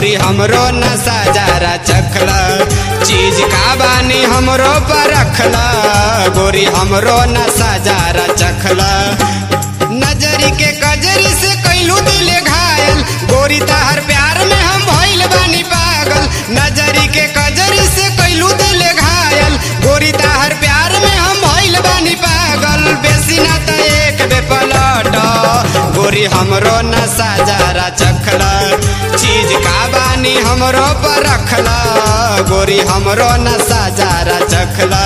गोरी हमरो नशा जरा चखला चीज का बानी हमरो पर रखला गोरी हमरो नशा जरा चखला नजरी के कजरी से कैलू दिले घायल गोरी तहर प्यार में हम भइल बानी पागल नजरी के कजरी से कैलू दिले घायल गोरी तहर प्यार में हम भइल बानी पागल बेसी ना त एक बे पलट गोरी हमरो नशा जरा चखला चीज का बानी हमरो पर रखला गोरी हमरो नशा जरा चखला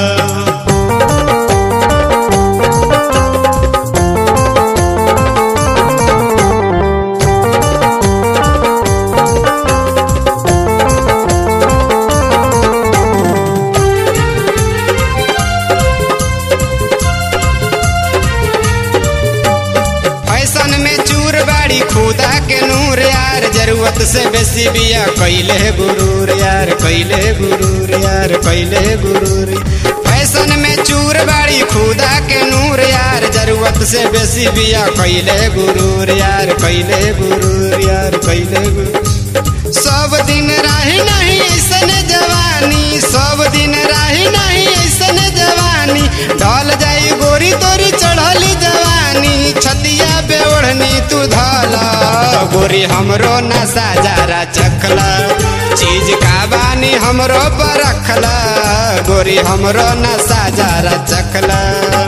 फैशन में चूर बाड़ी खुदा के नूर यार जरूरत से बेसी बिया कैले गुरूर यार कैले गुरूर यार कैले गुरूर फैशन में चूर बाड़ी खुदा के नूर यार जरूरत से बेसी बिया कैले गुरूर यार कैले गुरूर यार कैले गुरूर सब दिन राही नहीं ऐसन जवानी सब दिन राही नहीं ऐसन जवानी ढल जाई गोरी तोरी चढ़ली जवानी छतिया बेओढ़नी तू धला गोरी हमरो नशा जरा चखला चीज का बानी हमरो पर रखला गोरी हमरो नशा जरा चखला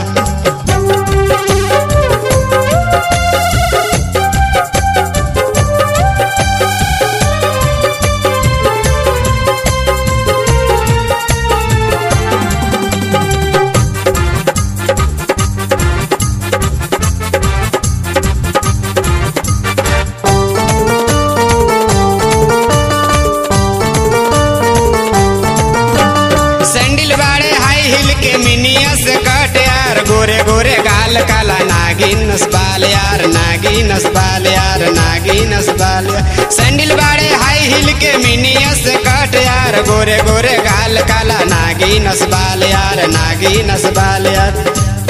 सैंडल बाड़े हाई हिल के मिनिया से कट यार गोरे गोरे गाल काला नागिन बाल यार नागिन बाल यार नागिन बाल यार सैंडल बाड़े हाई हिल के मिनिया से कट यार गोरे गोरे गाल काला नागिन बाल यार नागिन बाल यार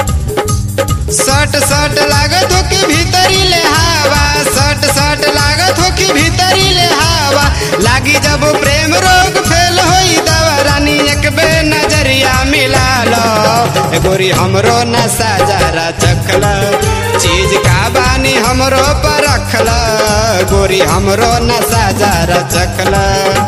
सट सट लागत हो कि भीतरी ले हवा सट सट लागत हो कि भीतरी ले हवा लागी जब प्रेम रोग फेल होई दवा रानी एक बे नजरिया मिला लो ए गोरी हमरो नशा जरा चखला चीज का बानी हमरो पर रखला गोरी हमरो नशा जरा चखला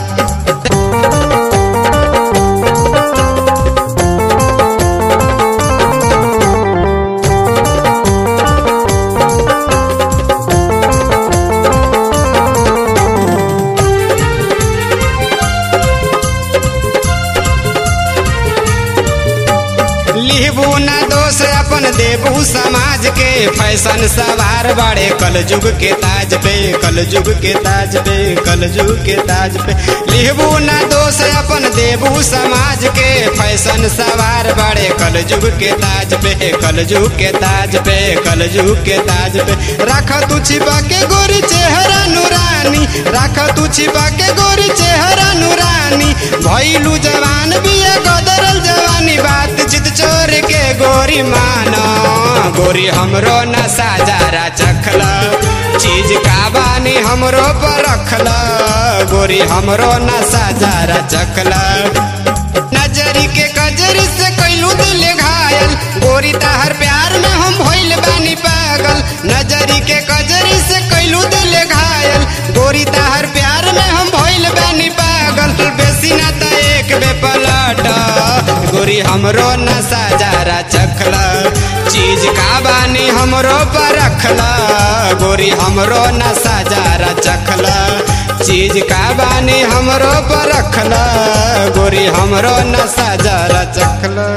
लिहबू ना दोष अपन देबू समाज के फैशन सवार बड़े कल युग के ताज पे कल युग के ताज पे कल युग के ताज पे लिहबू ना दोष अपन देबू समाज के फैशन सवार बड़े कल युग के ताज पे कल युग के ताज पे कल युग के ताज पे रख तू छिपा के गोरी चेहरा नूरानी रख तू छिपा के गोरी चेहरा नूरानी भैलू जवान बिया गदरल जवानी बात चित चोर के गोरी माना गोरी हमरो नशा जरा चखला चीज का बानी हमरो पर रखला गोरी हमरो नशा जरा चखला नजरी के कजरी से कैलू दिल घायल गोरी तहर प्यार में हम भइल बानी पागल नजरी के कजरी से कैलू दिल घायल गोरी तहर प्यार में हम भइल बानी पागल बेसी ना त एक बे पलट गोरी हमरो नशा जरा चखला चीज का बानी हमरो पर रखला गोरी हमरो नशा जरा चखला चीज का बानी हमरो पर रखला गोरी हमरो नशा जरा चखला